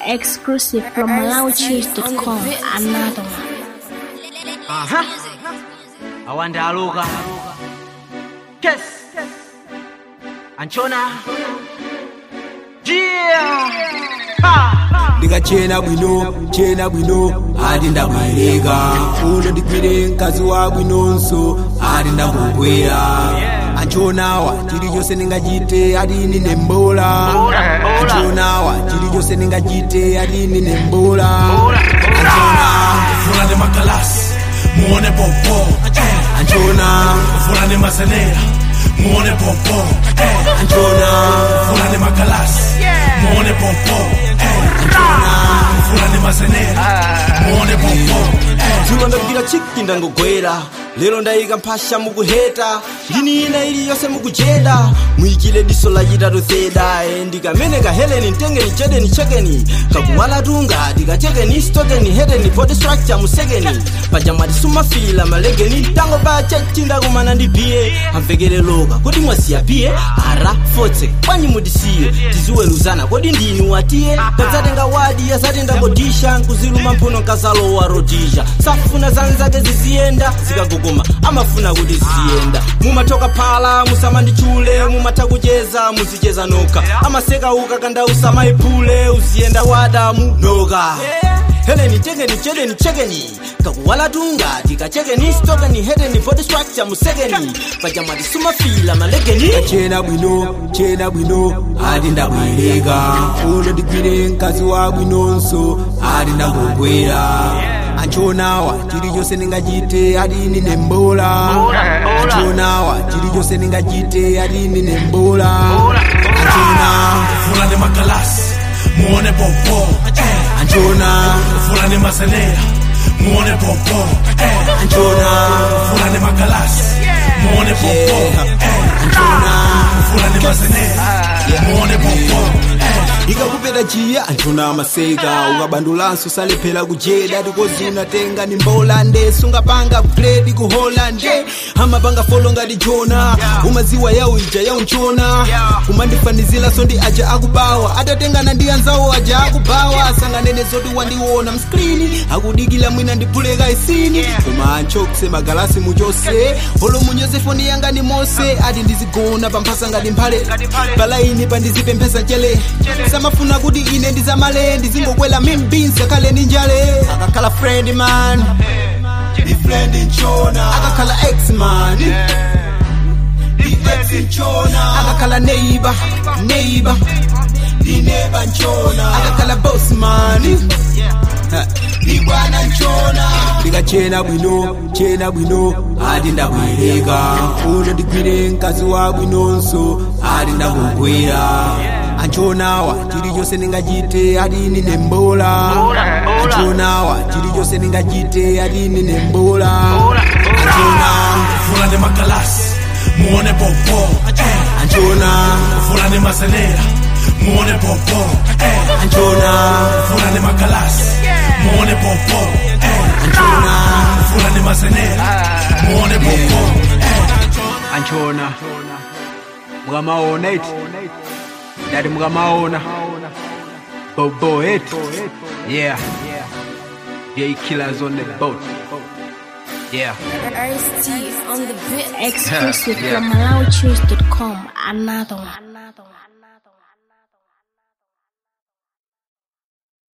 Exclusive from MalawiCheese.com. Another one. Aha. Awanda aluka. Kes. Anchona. Yeah. Ha. ndikachena bwino chena bwino ati ndabwereka uno ndigwire mkazi wa bwinonso ati ndangogwera anchonawa chilichonse ndingachite ati nine mbola anchonawa chilichonse ndingachite ati nine mbola anchona Fulani makalasi muone popo anchona Fulani mazenera muone popo anchona Fulani makalasi muone popo Fulani mazenera muone popo dzulo ndagwira chiki ndangogwera lero ndayika mphasha mukuheta lini ina iliyonse mukujeda muyikile diso lachitatu zeda e ndikameneka heleni mtengeni chedeni chekeni kakuwala tunga tikachekeni stokeni hedeni body structure musekeni pajamati sumafila malegeni tango pa chechi ndakumana ndi biye amvekere loka kodi mwasiya biye ara fotse kwanyi mutisiye tiziweruzana kodi ndinu watiye kadzatenga wadi yazati ndakodisha nkuziluma mphuno nkazalowa rodisha safuna zanzake ziziyenda zikagogoma amafuna kuti ziziyenda mumatoka phala musamandichule mumatha kucheza muzicheza nokha amaseka uka kanda usamayiphule uziyenda wada munoka heleni tekeni chedeni chekeni kakuwala tunga tikachekeni stokeni hedeni body structure musekeni pajamati sumafila malegeni chena bwino chena bwino ati ndabwereka uno ndigwire mkazi wa bwinonso ati ndangogwera anchonawa chilichonse ndingachite ati nine mbola anchonawa chilichonse ndingachite ati nine mbola anchona Fulani makalasi muone popo anchona Fulani mazenera muone popo anchona Fulani makalasi muone popo Fulani mazenera muone popo ikakupeta chiya anchona maseka ukabandulanso salephera kujeda tikozi unatenga ni mbola nde sungapanga gredi ku holland amapanga folo ngati jona umaziwa yawo ija yaunchona umandifanizira so ndi aja akubawa atatengana ndi anzawo aja akubawa sanganene zoti wandiona mskrini akudikila mwina ndipuleka isini koma anchokse magalasi muchose olo munyoze foni yanga ni mose ati ndizigona pamphasa ngati mphale palaini pandizipemphesa chele samafuna kuti ine ndizamale ndizingokwela mimbinzi akhale ni njale akakhala friend man ndi friend nchona akakhala ex man ndi ex nchona akakhala neighbor neighbor ndi neighbor nchona akakhala boss man Ha, ndi bwana nchona ndikachena bwino chena bwino ati ndabwereka uno ndigwire mkazi wa bwinonso ati ndangogwera anchonawa chilichonse ndingachite ati nine mbola anchonawa chilichonse ndingachite ati nine mbola anchona Fulani makalasi muone popo anchona Fulani mazenera muone popo anchona Fulani makalasi muone popo anchona Fulani mazenera muone popo Anchona. Mukamaona iti. Ndati mukamaona. Bobo eti. Yeah. Yeah, killers on the boat. Yeah. Exclusive Yeah. from MalawiCheese.com. Another one.